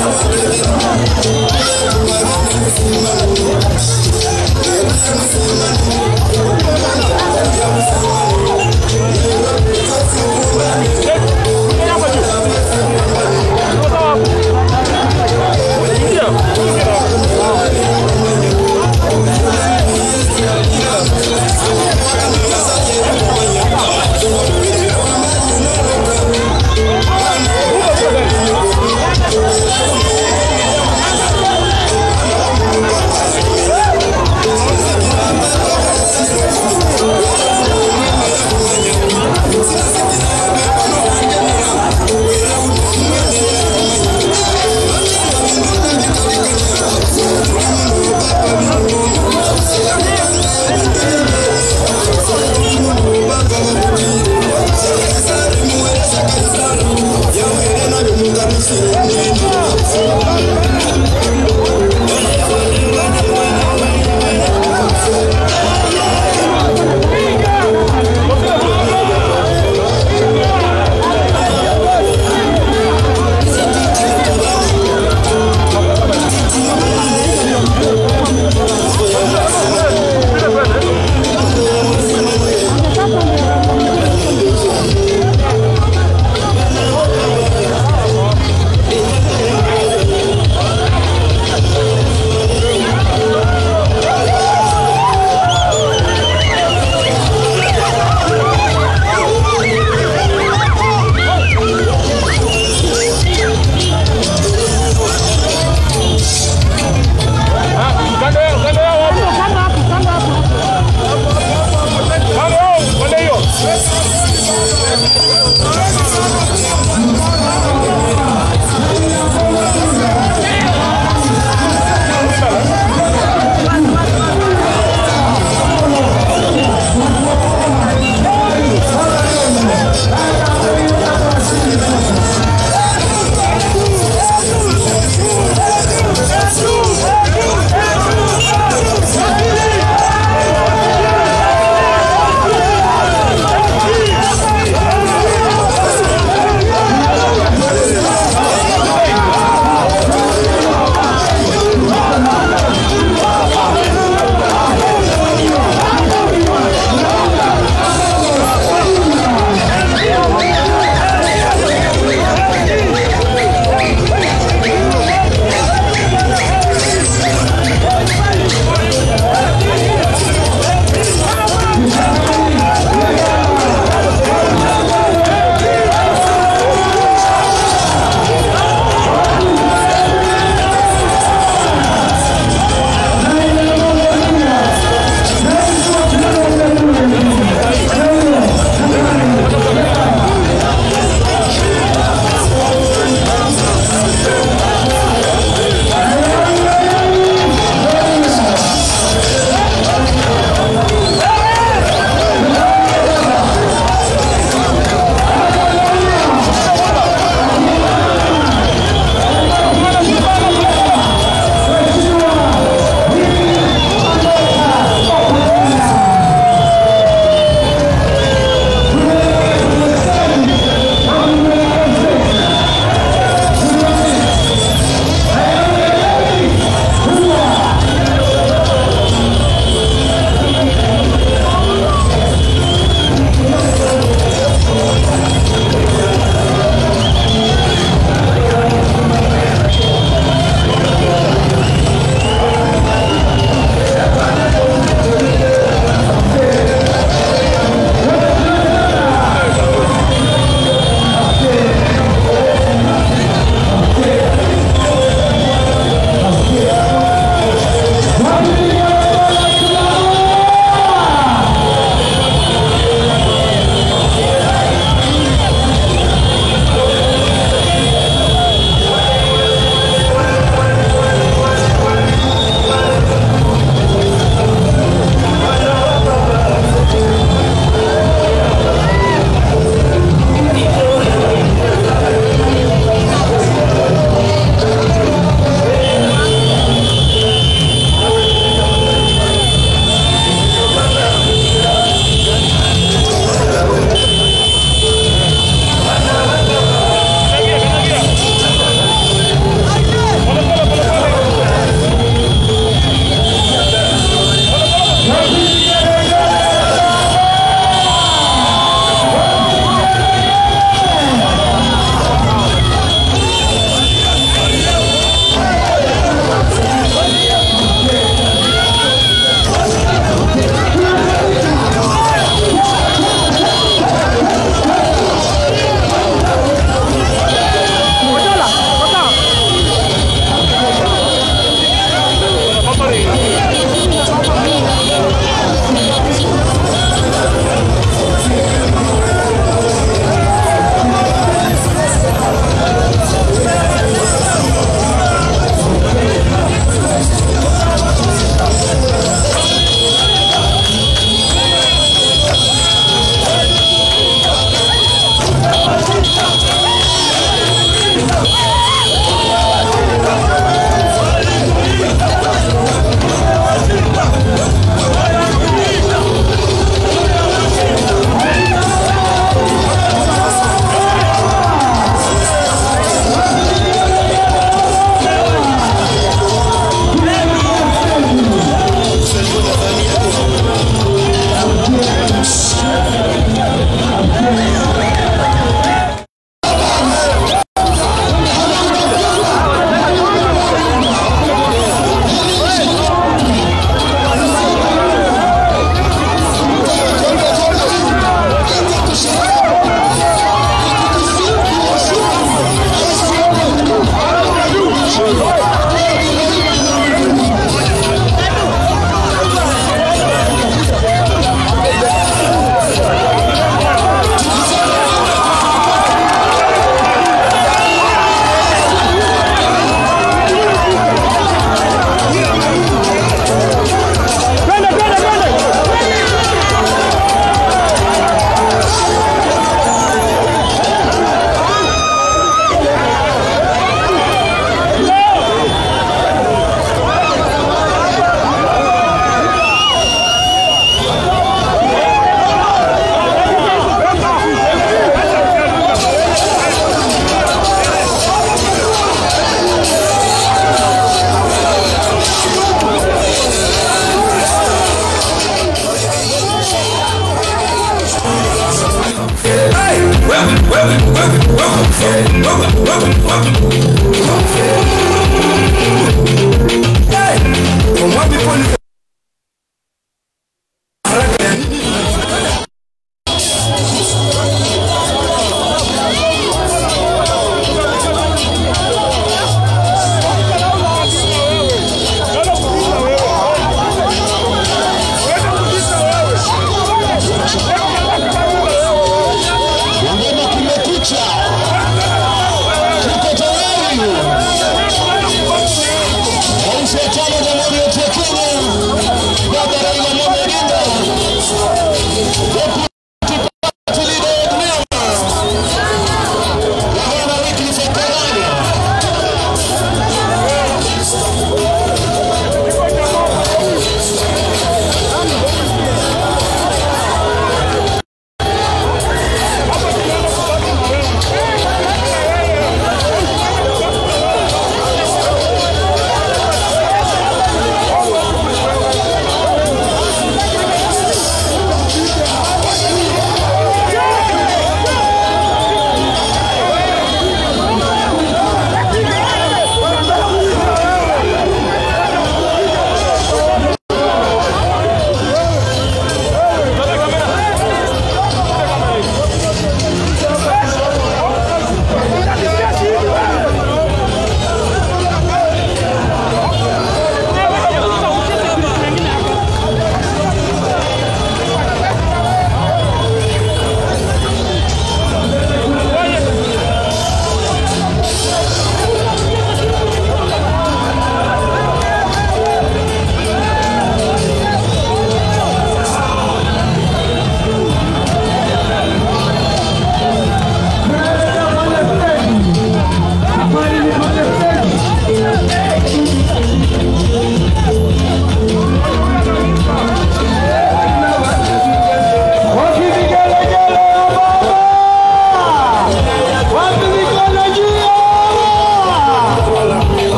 Thank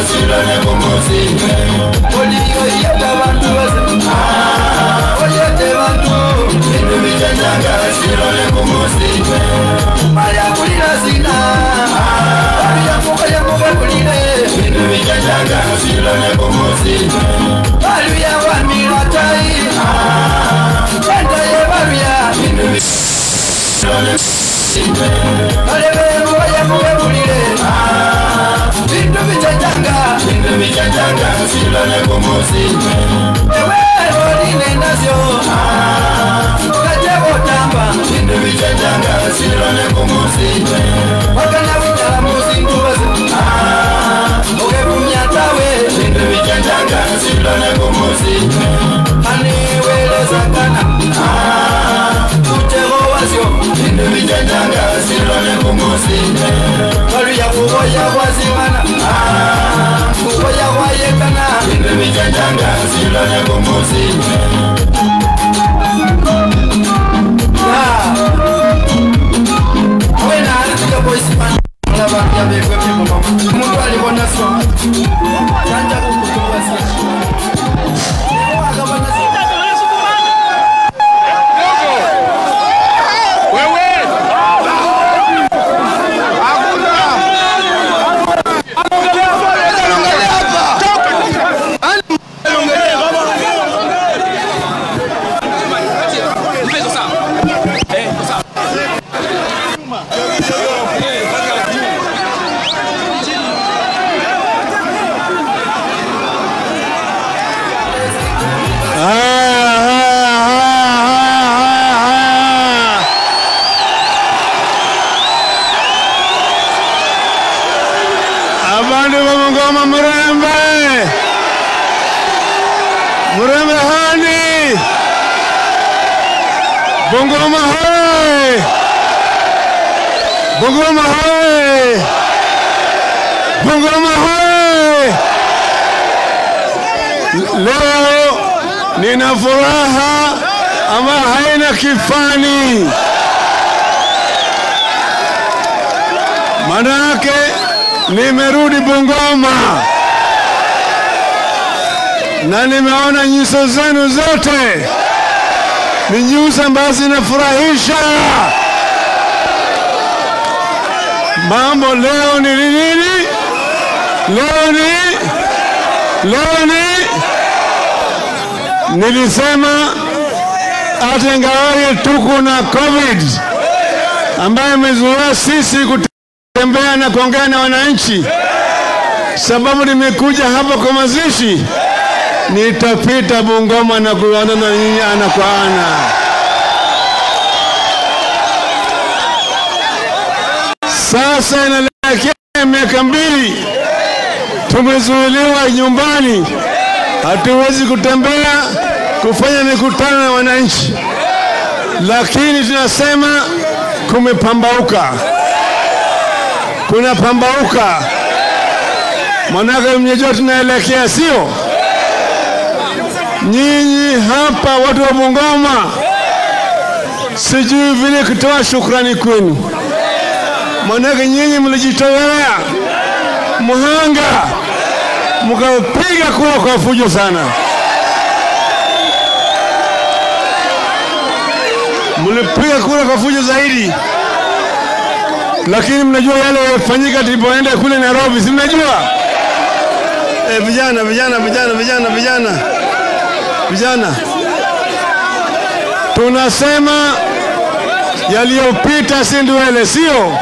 silone kumusime oliyo yeta bantu bose oyete bantu bintu bichenjanga silone kumusime malyakulira sina alyamuka yamuka kulire bintu bichenjanga silone kumusime baluya wamira tai enda yebaluya bintu silone balebelu bayamubebulire bintu bichenjanga bintu bichenjanga silone kumusime ewe oline nasyo kajebotamba bintu bichenjanga silone kumusime wakana winyala musingubase okevumyatawe bintu bichenjanga silone kumusime aniwelezakana utego wasyo bintu bichenjanga silone kumusime kaluya kuboya kwazimana kuboya kwayekana bintu bichenjanga silone kumusime wena alifika boisimana mulabanja bekwe bimumama umuntu alibona so janja kukutuwasia akabona so abantu bamugoma murembe murembe hani bungoma hai bungoma hai bungoma hai leo nina furaha ama haina kifani manake nimerudi Bungoma na nimeona nyuso zenu zote ni nyuso ambazo zinafurahisha. Mambo leo ni nini? Leo ni leo ni nilisema hata ingawaje tuko na COVID ambayo imezuia sisi kutembea na kuongea na wananchi, sababu nimekuja hapa kwa mazishi, nitapita Bungoma na kuonana na nyinyi ana kwa ana. Sasa inaelekea miaka mbili, tumezuiliwa nyumbani, hatuwezi kutembea kufanya mikutano na wananchi, lakini tunasema kumepambauka, kuna pambauka, manake mnajua tunaelekea, sio? Nyinyi hapa watu wa Bungoma, sijui vile kutoa shukrani kwenu, manake nyinyi mlijitolea mhanga, mkapiga kura kwa fujo sana. mlipiga kura kwa fujo zaidi, lakini mnajua yale yaliyofanyika tulipoenda kule Nairobi, si mnajua? E, vijana vijana vijana vijana vijana vijana, tunasema yaliyopita si ndwele, sio?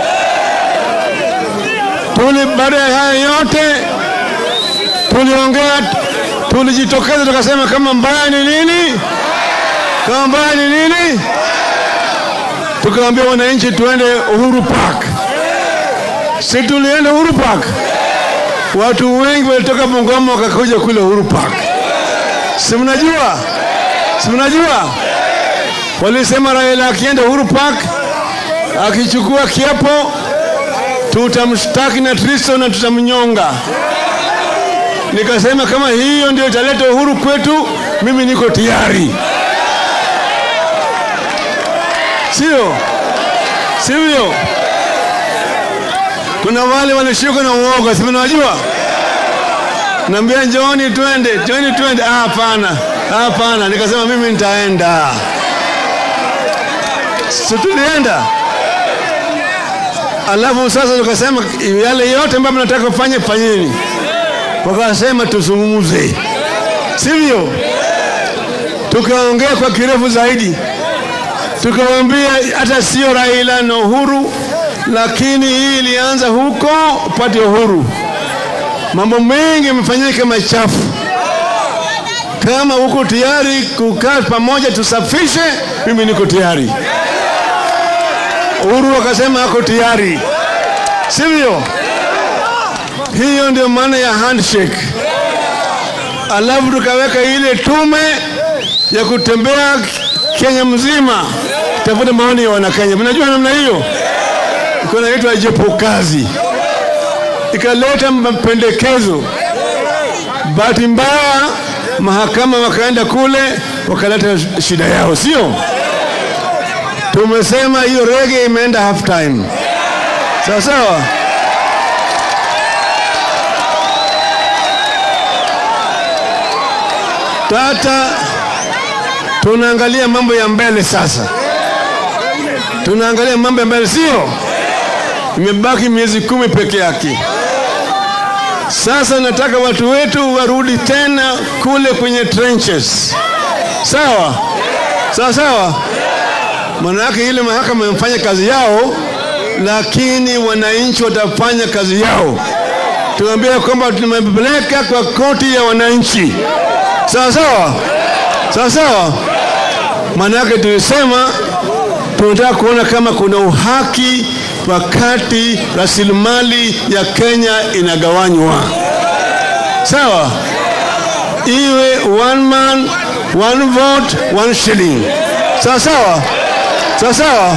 Tuli baada ya haya yote tuliongea, tulijitokeza tukasema kama mbaya ni nini, kama mbaya ni nini tukaambia wananchi tuende Uhuru Park. Si tulienda Uhuru Park, watu wengi walitoka Bungoma wakakuja kule Uhuru Park. Si mnajua, si mnajua, walisema Raila akienda Uhuru Park akichukua kiapo tutamshtaki na Kristo na tutamnyonga. Nikasema kama hiyo ndio italeta uhuru kwetu, mimi niko tayari. sio sivyo? Kuna wale walishikwa na uoga, si mnawajua? naambia njooni twende, njooni twende. Ah, hapana, hapana. Nikasema mimi nitaenda, si tulienda. Alafu sasa tukasema yale yote ambayo mnataka kufanya fanyeni, wakasema tuzungumze, sivyo? Tukaongea kwa kirefu zaidi, tukawaambia hata sio Raila na Uhuru, lakini hii ilianza huko upate uhuru. Mambo mengi yamefanyika machafu. Kama uko tayari kukaa pamoja tusafishe, mimi niko tayari. Uhuru akasema ako tayari, sivyo? Hiyo ndio maana ya handshake. Alafu tukaweka ile tume ya kutembea Kenya mzima tafuta maoni ya Wanakenya. Mnajua namna hiyo, iko naitwa jopo kazi, ikaleta mapendekezo. Bahati mbaya mahakama wakaenda kule wakaleta shida yao, sio? Tumesema hiyo rege imeenda half time, sawa sawa. Tata, tunaangalia mambo ya mbele sasa, tunaangalia mambo ya mbele, sio? Imebaki miezi kumi peke yake. Sasa nataka watu wetu warudi tena kule kwenye trenches, sawa sawa sawa. Maana yake ile mahakama imefanya kazi yao, lakini wananchi watafanya kazi yao. Tuambia kwamba tumepeleka kwa koti ya wananchi, sawa sawa sawa sawa. Maana yake tulisema tunataka kuona kama kuna uhaki wakati rasilimali ya Kenya inagawanywa, sawa, iwe one man one vote one shilling, sawa sawa sawa sawa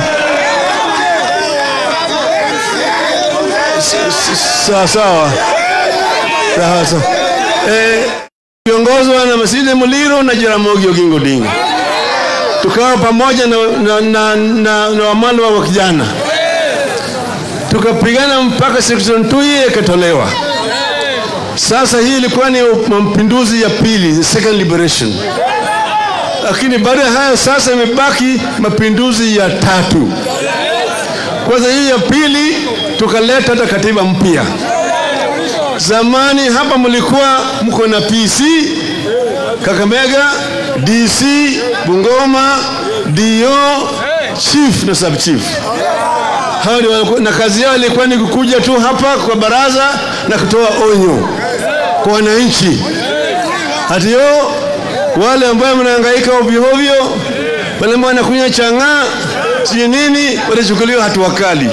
sawa sawa sawa sawa. Eh, kiongozwa na Masinde Muliro na Jaramogi Oginga Odinga, tukawa pamoja na, na, na, na, na Wamalwa wa kijana tukapigana mpaka section 2 ikatolewa. Sasa hii ilikuwa ni mapinduzi ya pili, the second liberation, lakini baada ya hayo sasa imebaki mapinduzi ya tatu. Kwanza hii ya pili tukaleta hata katiba mpya. Zamani hapa mlikuwa mko na PC Kakamega, DC Bungoma, DO, chief na sub chief hao ni walikuwa, na kazi yao ilikuwa ni kukuja tu hapa kwa baraza na kutoa onyo kwa wananchi, hati yo wale ambao mnahangaika ovyo ovyo, wale ambao wanakunywa chang'aa sijui nini, watachukuliwa hatua kali.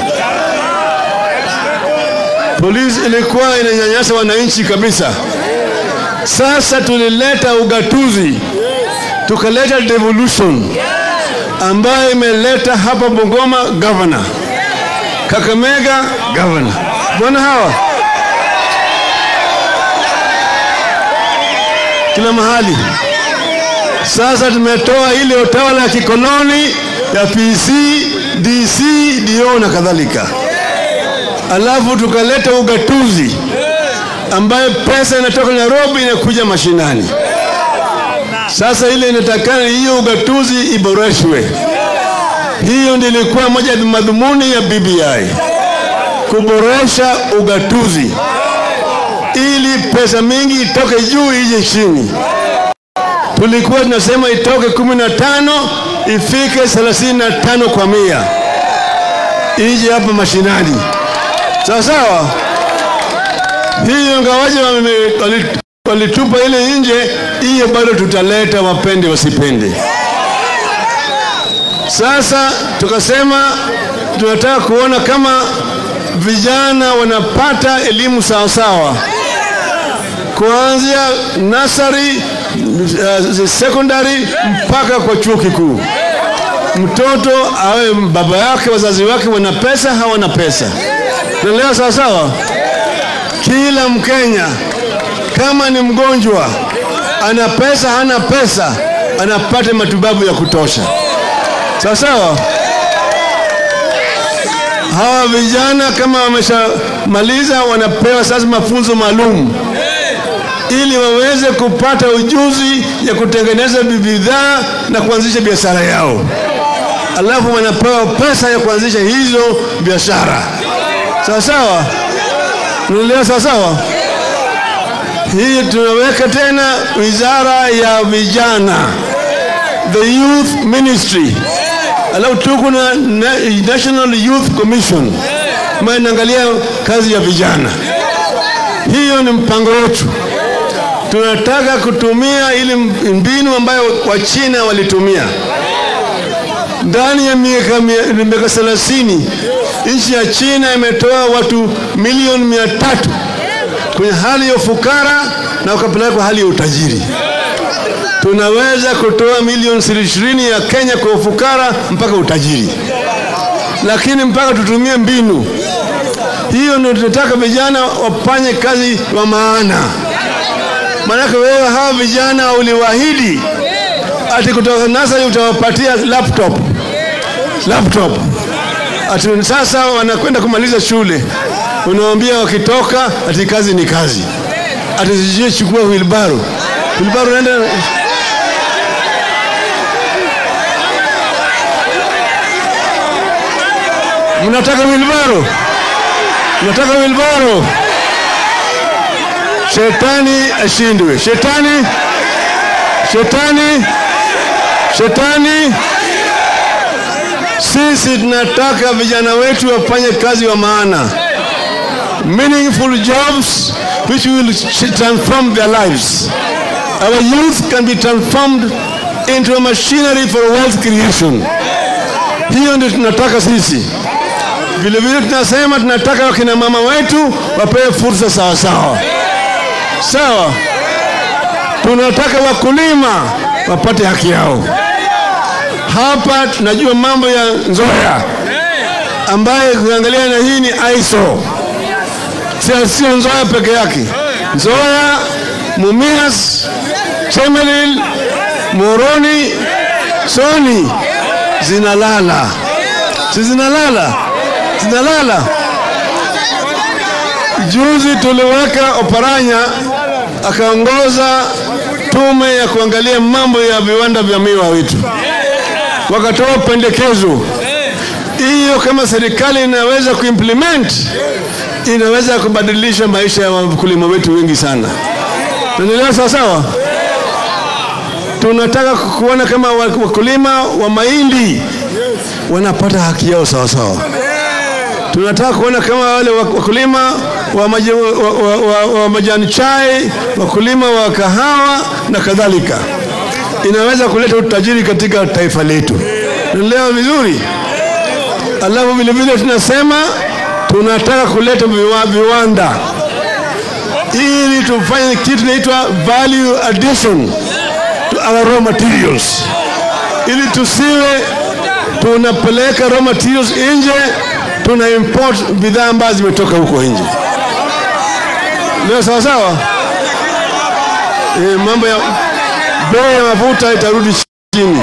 Polisi ilikuwa inanyanyasa wananchi kabisa. Sasa tulileta ugatuzi, tukaleta devolution ambayo imeleta hapa Bungoma governor Kakamega governor. Bwana hawa kila mahali. Sasa tumetoa ile utawala ya kikoloni ya PC, DC, DO na kadhalika, alafu tukaleta ugatuzi ambayo pesa inatoka Nairobi inakuja mashinani. Sasa ile inatakana hiyo ugatuzi iboreshwe. Hiyo ndio ilikuwa moja ya madhumuni ya BBI, kuboresha ugatuzi ili pesa mingi itoke juu ije chini. Tulikuwa tunasema itoke kumi na tano ifike thelathini na tano kwa mia ije hapa mashinani, sawa sawa. Hiyo ngawaje walitupa ile nje, hiyo bado tutaleta, wapende wasipende. Sasa tukasema tunataka kuona kama vijana wanapata elimu sawasawa, kuanzia nasari, uh, secondary mpaka kwa chuo kikuu. Mtoto awe baba yake, wazazi wake wana pesa, hawana pesa, naelewa sawasawa. Kila Mkenya kama ni mgonjwa, ana pesa, hana pesa, anapata matibabu ya kutosha sawa sawa. Hawa vijana kama wameshamaliza, wanapewa sasa mafunzo maalum ili waweze kupata ujuzi ya kutengeneza bidhaa na kuanzisha biashara yao, alafu wanapewa pesa ya kuanzisha hizo biashara. Sawa sawa, unaelewa? Sawa sawa. Hii tunaweka tena wizara ya vijana, the youth ministry, alafu tuko na na- National Youth Commission ambayo inaangalia kazi ya vijana. Hiyo ni mpango wetu. Tunataka kutumia ile mbinu ambayo Wachina walitumia ndani ya miaka mia- miaka thelathini. Nchi ya China imetoa watu milioni mia tatu kwenye hali ya ufukara na wakapeleka kwa hali ya utajiri. Tunaweza kutoa milioni ishirini ya Kenya kwa ufukara mpaka utajiri, lakini mpaka tutumie mbinu hiyo. Ndio tunataka vijana wafanye kazi wa maana. Maanake wewe hawa vijana uliwaahidi ati kutoka nasari utawapatia laptop laptop, ati sasa wanakwenda kumaliza shule, unawambia wakitoka ati kazi ni kazi, ati sijui chukua wilbaro wilbaro, naenda mnataka wilbaro, mnataka wilbaro. Shetani ashindwe, shetani, shetani, shetani. Sisi tunataka vijana wetu wafanye kazi wa maana, meaningful jobs which will transform their lives. Our youth can be transformed into a machinery for wealth creation. Hiyo ndio tunataka sisi. Vile vile tunasema tunataka wakina mama wetu wapewe fursa sawa sawa sawa. Tunataka wakulima wapate haki yao. Hapa tunajua mambo ya Nzoya ambaye kuangalia na hii ni ISO, sio sio Nzoya peke yake. Nzoya, Mumias, Chemelil, Moroni, Soni zinalala, si zinalala, zinalala. Juzi tuliweka Oparanya akaongoza tume ya kuangalia mambo ya viwanda vya miwa wetu, wakatoa pendekezo hiyo. Kama serikali inaweza kuimplement, inaweza kubadilisha maisha ya wakulima wetu wengi sana. Naendelea sawa sawa. Tunataka kuona kama wakulima wa mahindi wanapata haki yao sawa sawa. Tunataka kuona kama wale wakulima wa, maji, wa, wa, wa, wa majani chai, wakulima wa kahawa na kadhalika, inaweza kuleta utajiri katika taifa letu. Naelewa vizuri. Alafu vile vile tunasema tunataka kuleta viwa, viwanda ili tufanye kitu inaitwa value addition to our raw materials, ili tusiwe tunapeleka raw materials nje, tuna import bidhaa ambazo zimetoka huko nje. Leo sawa sawa. E, mambo ya bei ya mafuta itarudi chini.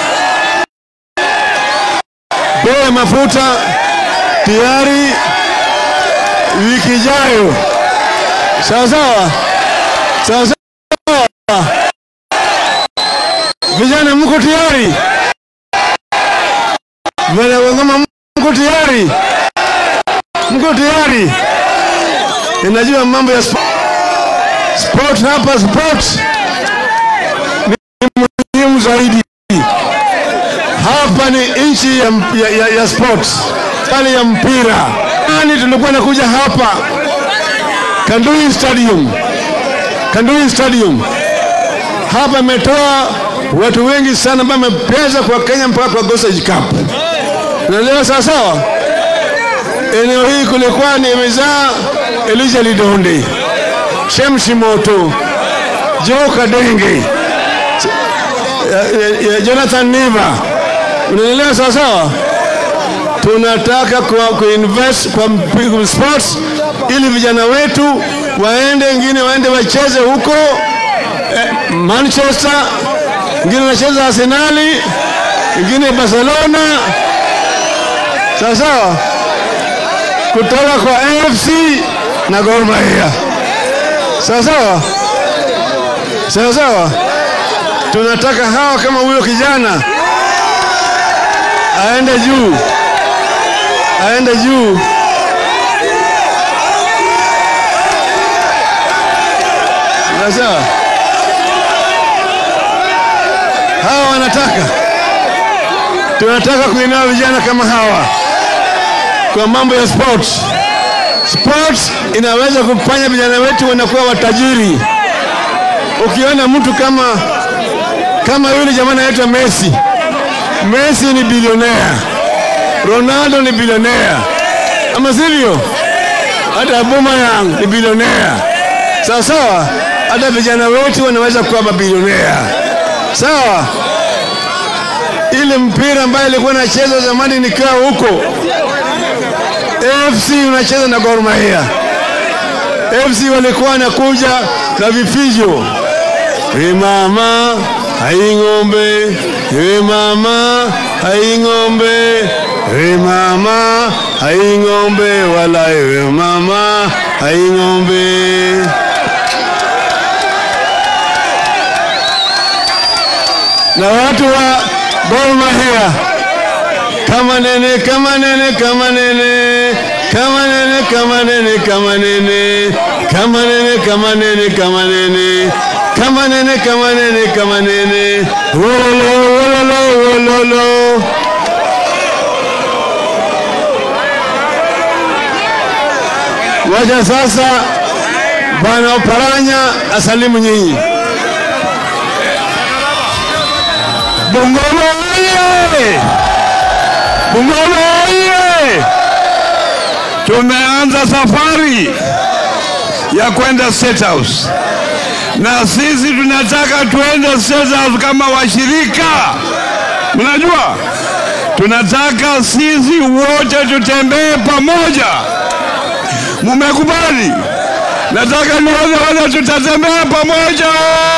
Bei ya mafuta tayari wiki ijayo. Sawa sawa, sawa sawa. Vijana mko tayari? Wanagoma mko tayari? Mko tayari? Ninajua mambo ya sport, sport hapa sport ni muhimu zaidi. Hapa ni nchi ya, ya, ya, ya sport, hali ya mpira. Nani tulikuwa nakuja hapa Kandui Stadium, Kandui Stadium hapa imetoa watu wengi sana ambao wamepeza kwa Kenya mpaka kwa Gossage Cup. Unaelewa sawa sawa? Eneo hii kulikuwa ni imezaa Elijah Lidonde, Shemshi Moto, Joe Kadenge, Jonathan Niva. Unaelewa sawa sawa? Tunataka kuinvest kwa, kwa sports ili vijana wetu waende, wengine waende wacheze huko eh, Manchester, wengine wanacheza Arsenali, wengine Barcelona, sawa sawa, kutoka kwa AFC na Gor Mahia, sawa sawa. sawa sawa. Tunataka hawa kama huyo kijana aende juu, aende juu. Sawa sawa. Hawa wanataka, tunataka kuinua vijana kama hawa kwa mambo ya sports. Sports inaweza kufanya vijana wetu wanakuwa watajiri. Ukiona mtu kama kama yule jamaa anaitwa Messi, Messi ni bilionea, Ronaldo ni bilionea, ama sivyo? Hata Aubameyang ni bilionea, sawa sawa. Hata vijana wetu wanaweza kuwa mabilionea, sawa. Ile mpira ambayo ilikuwa nacheza zamani nikiwa huko AFC unacheza na Gor Mahia. AFC walikuwa wanakuja na vifijo, we mama hai ng'ombe, we mama hai ng'ombe, we mama hai ng'ombe, wala we mama hai ng'ombe. Na watu wa Gor Mahia kama nene kama nene kama nene kama nene kama nene kama nene kama nene kama nene kama nene kama nene kama nene kama nene wololo wololo wololo wacha sasa bwana Oparanya asalimu nyinyi Bungoma oye! Bungoma oye! Tumeanza safari ya kwenda State House na sisi tunataka tuende State House kama washirika. Mnajua, tunataka sisi wote tutembee pamoja. Mumekubali? Nataka nione wale tutatembea pamoja.